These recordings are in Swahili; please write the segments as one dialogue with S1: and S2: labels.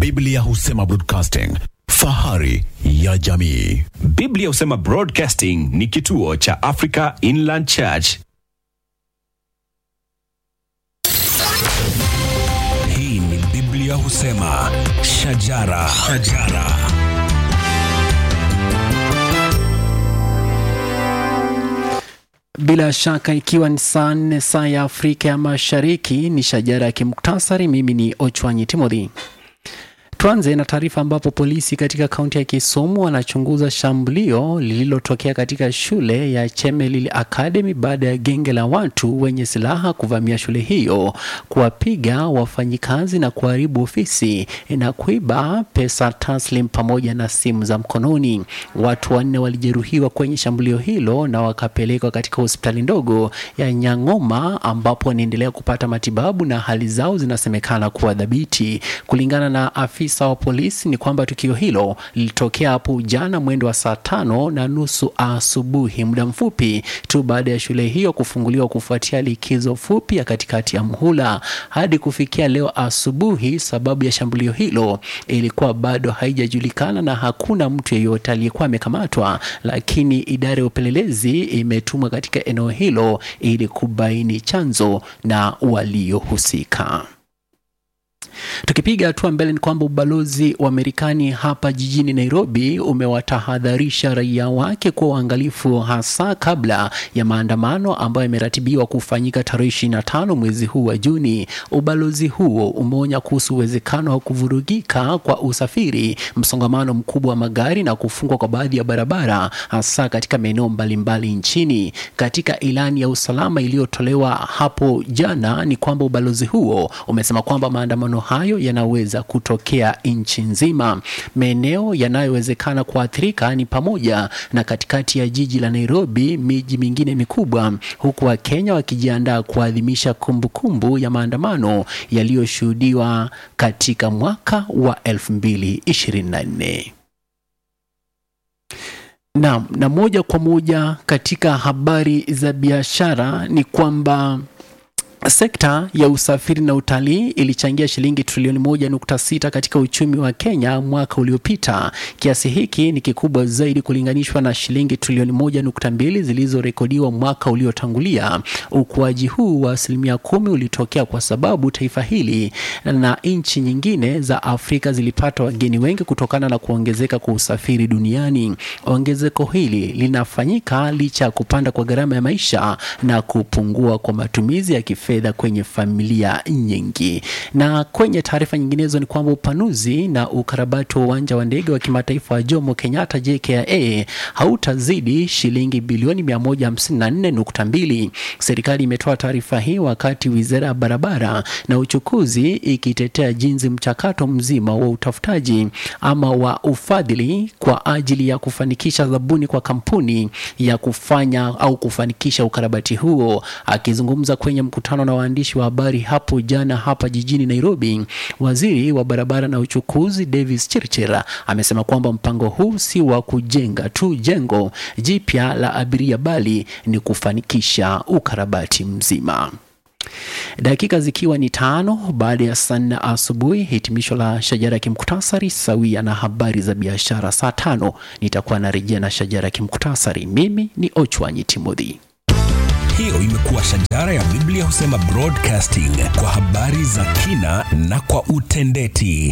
S1: Biblia husema broadcasting, fahari ya jamii.
S2: Biblia husema Broadcasting ni kituo cha Africa Inland Church.
S3: Hii ni Biblia husema shajara, shajara.
S4: Bila shaka ikiwa ni saa nne saa ya Afrika ya Mashariki, ni shajara ya kimuktasari. Mimi ni Ochwanyi Timothy. Tuanze na taarifa ambapo polisi katika kaunti ya Kisumu wanachunguza shambulio lililotokea katika shule ya Chemelil Academy baada ya genge la watu wenye silaha kuvamia shule hiyo, kuwapiga wafanyikazi na kuharibu ofisi na kuiba pesa taslim pamoja na simu za mkononi. Watu wanne walijeruhiwa kwenye shambulio hilo na wakapelekwa katika hospitali ndogo ya Nyang'oma ambapo wanaendelea kupata matibabu na hali zao zinasemekana kuwa dhabiti. Kulingana na afisa wa polisi ni kwamba tukio hilo lilitokea hapo jana mwendo wa saa tano na nusu asubuhi, muda mfupi tu baada ya shule hiyo kufunguliwa kufuatia likizo fupi ya katikati ya mhula. Hadi kufikia leo asubuhi, sababu ya shambulio hilo ilikuwa bado haijajulikana na hakuna mtu yeyote aliyekuwa amekamatwa, lakini idara ya upelelezi imetumwa katika eneo hilo ili kubaini chanzo na waliohusika. Tukipiga hatua mbele ni kwamba ubalozi wa Marekani hapa jijini Nairobi umewatahadharisha raia wake kuwa uangalifu hasa kabla ya maandamano ambayo yameratibiwa kufanyika tarehe 25 mwezi huu wa Juni. Ubalozi huo umeonya kuhusu uwezekano wa kuvurugika kwa usafiri, msongamano mkubwa wa magari na kufungwa kwa baadhi ya barabara hasa katika maeneo mbalimbali nchini. Katika ilani ya usalama iliyotolewa hapo jana ni kwamba ubalozi huo umesema kwamba maandamano hayo yanaweza kutokea nchi nzima. Maeneo yanayowezekana kuathirika ni pamoja na katikati ya jiji la Nairobi, miji mingine mikubwa, huku Wakenya wakijiandaa kuadhimisha kumbukumbu ya maandamano yaliyoshuhudiwa katika mwaka wa 2024. Naam, na moja kwa moja katika habari za biashara ni kwamba Sekta ya usafiri na utalii ilichangia shilingi trilioni moja nukta sita katika uchumi wa Kenya mwaka uliopita. Kiasi hiki ni kikubwa zaidi kulinganishwa na shilingi trilioni moja nukta mbili zilizorekodiwa mwaka uliotangulia. Ukuaji huu wa asilimia kumi ulitokea kwa sababu taifa hili na nchi nyingine za Afrika zilipata wageni wengi kutokana na kuongezeka kwa usafiri duniani. Ongezeko hili linafanyika licha ya kupanda kwa gharama ya maisha na kupungua kwa matumizi ya kifedha fedha kwenye familia nyingi. Na kwenye taarifa nyinginezo ni kwamba upanuzi na ukarabati wa uwanja wa ndege wa kimataifa wa Jomo Kenyatta JKIA hautazidi shilingi bilioni 154.2. Serikali imetoa taarifa hii wakati wizara ya barabara na uchukuzi ikitetea jinsi mchakato mzima wa utafutaji ama wa ufadhili kwa ajili ya kufanikisha zabuni kwa kampuni ya kufanya au kufanikisha ukarabati huo. Akizungumza kwenye mkutano na waandishi wa habari hapo jana hapa jijini Nairobi, waziri wa barabara na uchukuzi Davis Chirchir amesema kwamba mpango huu si wa kujenga tu jengo jipya la abiria bali ni kufanikisha ukarabati mzima. Dakika zikiwa ni tano baada ya saa nne asubuhi, hitimisho la shajara ya kimkutasari sawia na habari za biashara. Saa tano nitakuwa narejea na shajara ya kimkutasari. Mimi ni Ochwanyi Timothy.
S3: Hiyo imekuwa shajara ya Biblia husema broadcasting kwa habari za kina na kwa utendeti.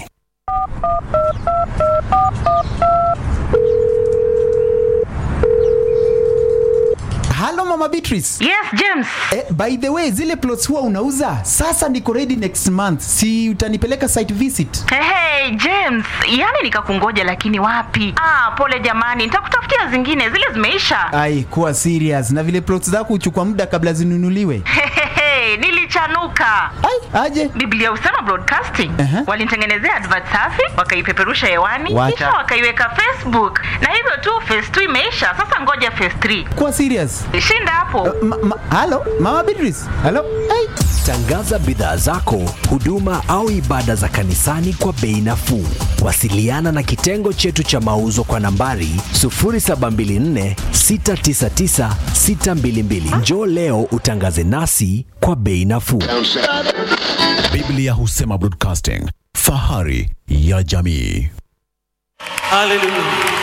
S5: Halo Mama Beatrice.
S6: Yes, James.
S5: Eh, by the way, zile plots huwa unauza? Sasa niko ready next month. Si utanipeleka site visit?
S6: Hey, hey, James, yani nikakungoja lakini wapi? Ah, pole jamani, nitakutafutia zingine, zile zimeisha.
S5: Ai, kuwa serious. Na vile plots zako huchukua muda kabla zinunuliwe.
S6: Hehehe, nilichanuka.
S5: Ai, aje.
S6: Biblia husema broadcasting.
S5: Aha.
S6: Walinitengenezea advert safi, wakaipeperusha hewani,
S5: Wacha.
S6: kisha wakaiweka Facebook. Na hivyo tu phase 2 imeisha. Sasa ngoja phase 3.
S5: Kuwa serious.
S6: Shinda hapo.
S5: Ma, ma, halo Mama Beatrice. Halo. Ai.
S7: Tangaza bidhaa zako, huduma au ibada za kanisani kwa bei nafuu. Wasiliana na kitengo chetu cha mauzo kwa nambari 0724 699 622. Njoo leo utangaze nasi kwa bei nafuu.
S1: Biblia husema broadcasting, fahari ya jamii.
S8: Hallelujah.